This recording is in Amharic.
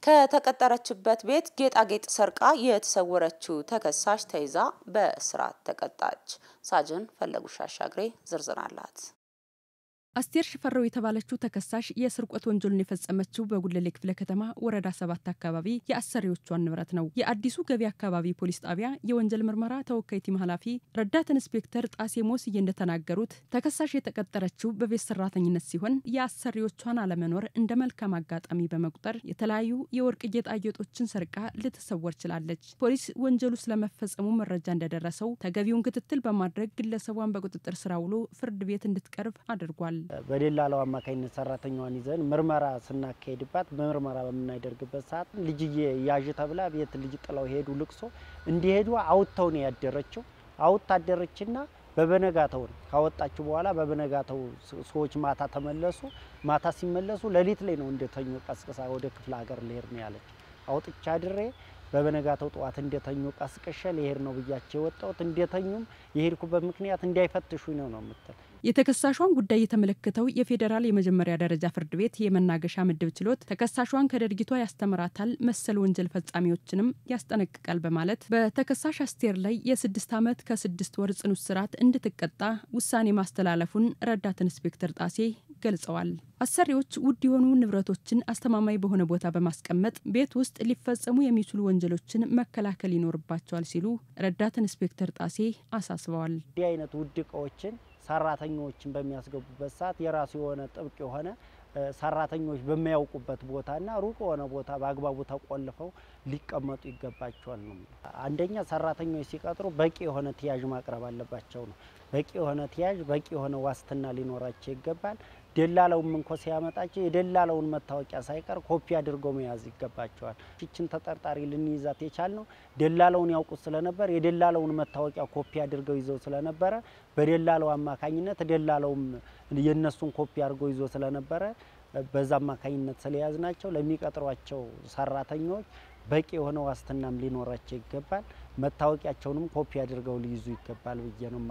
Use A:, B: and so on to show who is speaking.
A: ከተቀጠረችበት ቤት ጌጣጌጥ ሰርቃ የተሰወረችው ተከሳሽ ተይዛ በእስራት ተቀጣች። ሳጅን ፈለጉሽ አሻግሬ ዝርዝር አላት።
B: አስቴር ሽፈራው የተባለችው ተከሳሽ የስርቆት ወንጀሉን የፈጸመችው በጉለሌ ክፍለ ከተማ ወረዳ ሰባት አካባቢ የአሰሪዎቿን ንብረት ነው። የአዲሱ ገቢ አካባቢ ፖሊስ ጣቢያ የወንጀል ምርመራ ተወካይ ቲም ኃላፊ ረዳት ኢንስፔክተር ጣሴ ሞስዬ እንደተናገሩት ተከሳሽ የተቀጠረችው በቤት ሰራተኝነት ሲሆን የአሰሪዎቿን አለመኖር እንደ መልካም አጋጣሚ በመቁጠር የተለያዩ የወርቅ ጌጣጌጦችን ሰርቃ ልትሰወር ችላለች። ፖሊስ ወንጀሉ ስለመፈጸሙ መረጃ እንደደረሰው ተገቢውን ክትትል በማድረግ ግለሰቧን በቁጥጥር ስር ውሎ ፍርድ ቤት እንድትቀርብ አድርጓል።
C: በደላላው አማካኝነት ሰራተኛዋን ይዘን ምርመራ ስናካሄድባት በምርመራ በምናደርግበት ሰዓት ልጅዬ ያዥ ተብላ ቤት ልጅ ጥለው ሄዱ። ልቅሶ እንዲሄዱ አውጥተው ነው ያደረችው። አውጥ አደረችና በበነጋተው ነው ካወጣችሁ በኋላ በበነጋተው ሰዎች ማታ ተመለሱ። ማታ ሲመለሱ ሌሊት ላይ ነው እንደተኙ ቀስቅሳ ወደ ክፍለ ሀገር ልሄድ ነው ያለች። አውጥቻ ድሬ በበነጋተው ጠዋት እንደተኙ ቀስቅሸ ልሄድ ነው ብያቸው የወጣሁት እንደተኙም የሄድኩበት ምክንያት እንዳይፈትሹኝ ነው ነው የምትል
B: የተከሳሿን ጉዳይ የተመለከተው የፌዴራል የመጀመሪያ ደረጃ ፍርድ ቤት የመናገሻ ምድብ ችሎት ተከሳሿን ከድርጊቷ ያስተምራታል፣ መሰል ወንጀል ፈጻሚዎችንም ያስጠነቅቃል በማለት በተከሳሽ አስቴር ላይ የስድስት ዓመት ከስድስት ወር ጽኑ እስራት እንድትቀጣ ውሳኔ ማስተላለፉን ረዳት ኢንስፔክተር ጣሴ ገልጸዋል። አሰሪዎች ውድ የሆኑ ንብረቶችን አስተማማኝ በሆነ ቦታ በማስቀመጥ ቤት ውስጥ ሊፈጸሙ የሚችሉ ወንጀሎችን መከላከል ይኖርባቸዋል ሲሉ ረዳት ኢንስፔክተር ጣሴ አሳስበዋል።
C: እንዲህ አይነት ውድ እቃዎችን ሰራተኞችን በሚያስገቡበት ሰዓት የራሱ የሆነ ጥብቅ የሆነ ሰራተኞች በሚያውቁበት ቦታና ሩቅ የሆነ ቦታ በአግባቡ ተቆልፈው ሊቀመጡ ይገባቸዋል ነው። አንደኛ ሰራተኞች ሲቀጥሩ በቂ የሆነ ተያዥ ማቅረብ አለባቸው ነው። በቂ የሆነ ተያዥ፣ በቂ የሆነ ዋስትና ሊኖራቸው ይገባል። ደላላውም እንኮ ሲያመጣቸው የደላላውን መታወቂያ ሳይቀር ኮፒ አድርገው መያዝ ይገባቸዋል። ይችን ተጠርጣሪ ልንይዛት የቻልነው ደላላውን ያውቁት ስለነበር የደላላውን መታወቂያ ኮፒ አድርገው ይዘው ስለነበረ በደላላው አማካኝነት ደላላውም የነሱን ኮፒ አድርገው ይዞ ስለነበረ በዛ አማካኝነት ስለያዝ ናቸው ለሚቀጥሯቸው ሰራተኞች በቂ የሆነ ዋስትናም ሊኖራቸው ይገባል። መታወቂያቸውንም ኮፒ አድርገው ሊይዙ ይገባል ብዬ ነው።